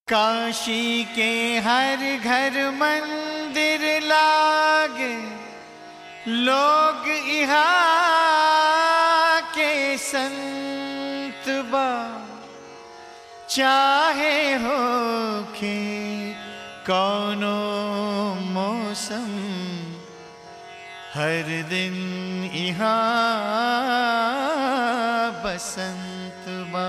काशी के हर घर मंदिर लाग लोग यहाँ के संत बा चाहे हो के कौनो मौसम हर दिन यहाँ बसंत बा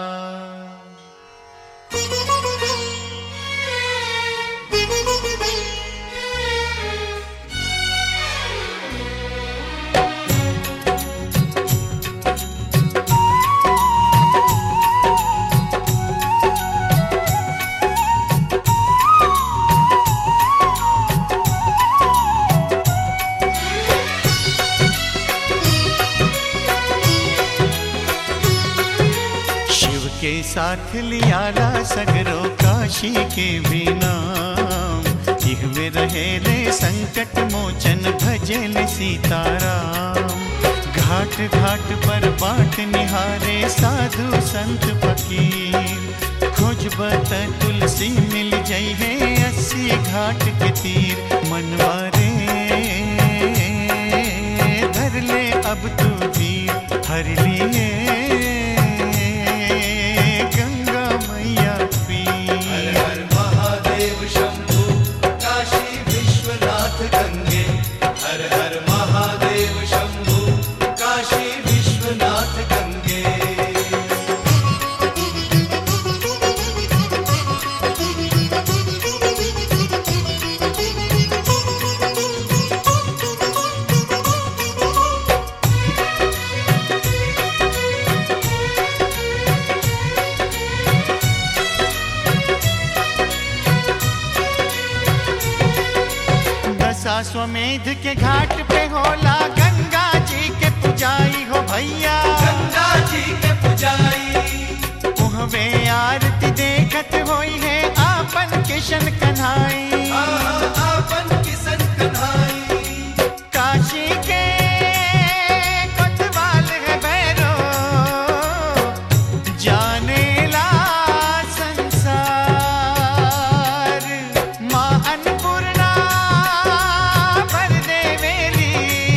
शिव के साथ लियाला सगरो काशी के भी नाम जिहवे रहे रे संकट मोचन भजन सीताराम घाट घाट पर बाट निहारे साधु संत फकीर खोजबत तुलसी मिल जई है अस्सी घाट के तीर मनवारे धर ले अब तू धीर हर लिए गंगा मैया पीर हर महादेव शंभु काशी विश्वनाथ गंगे हर हर महादेव शंभु काशी विश्वनाथ गंगे दशाश्वमेध के घाट पे होला गंगा जी के पुजाई हो भैया गंगा जी के पुजारी उहवे आरती देखत होई है आपन किशन कन्हाई आहा, आपन किसन कन्हाई काशी के कोतवाल है भैरो जाने ला संसार माँ अन्नपूर्णा भर देवेली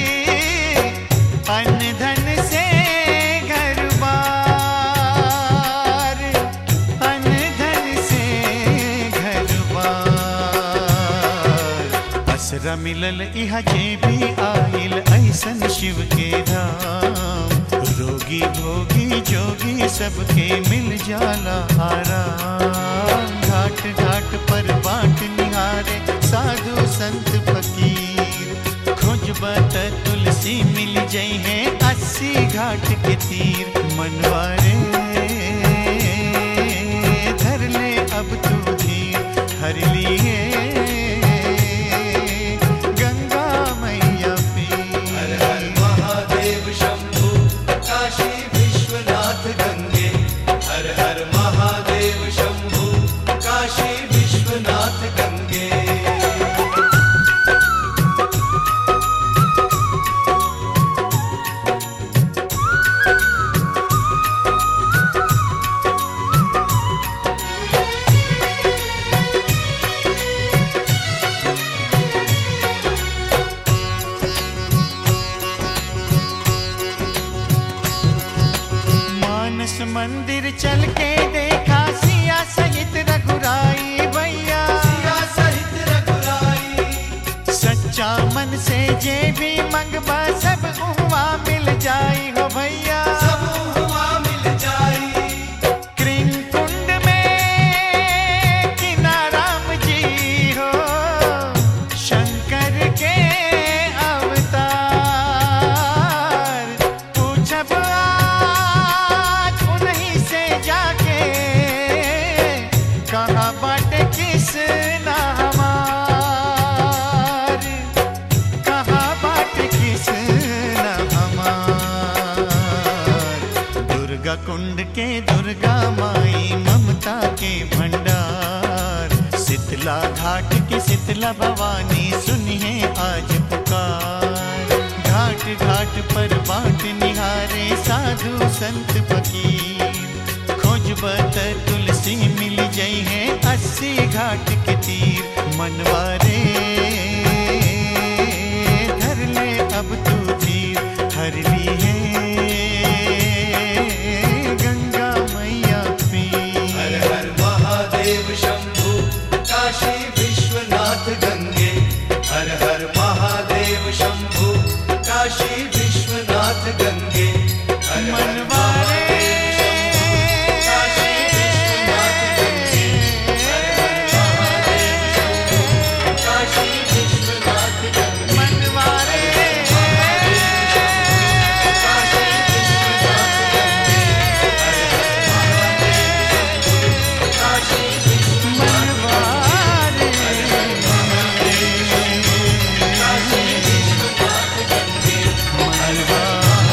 अन्न धन से घर बार अन्न धन से घर बार असरा मिलल इहा जे भी आइल ऐसन शिव के धाम रोगी भोगी जोगी सबके मिल जाला आराम घाट घाट पर बाट निहारे साधु संत फकीर खोजबत तुलसी मिल जई है अस्सी घाट के तीर मनवारे धर ले अब तू धीर हर लिए गंगा मैया हर पीर हर महादेव शंभु काशी विश्वनाथ गंगे हर हर महादेव शंभु काशी विश्वनाथ गंगे मानस मंदिर चल के देखा सिया सहित रघुराई भैया सिया सहित रघुराई सच्चा मन से जे भी मंगबा सब उहवा मिल जाई हो भैया सब हुआ मिल जाई कृंग कुंड में किनाराम जी हो शंकर के अवतार पूछब आज उन्हीं से जाके कहाँ बाटे किस ना हमार कहाँ बाटे किस ना हमार दुर्गा कुंड के दुर्गा माई ममता के भंडार शीतला घाट के शीतला भवानी सुनिए आज पुकार घाट घाट पर बाट निहारे साधु संत फकीर खोजबत तुलसी खुशी मिल जाई है अस्सी घाट के तीर मनवारे धर ले अब तू तीर हर ली है गंगा मैया पीर हर हर महादेव शंभु काशी विश्वनाथ गंगे हर हर महादेव शंभु काशी विश्वनाथ गंगे हर हर मनवारे काशी विश्वनाथ गंगे हर हर महादेव शंभु काशी विश्वनाथ गंगे मनवारे काशी विश्वनाथ गंगे हर हर महादेव शंभु काशी विश्वनाथ मनवारे काशी विश्वनाथ गंगे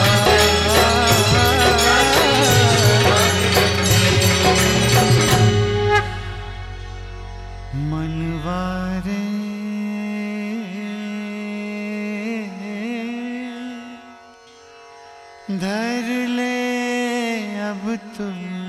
मनवारे धर ले अब तुम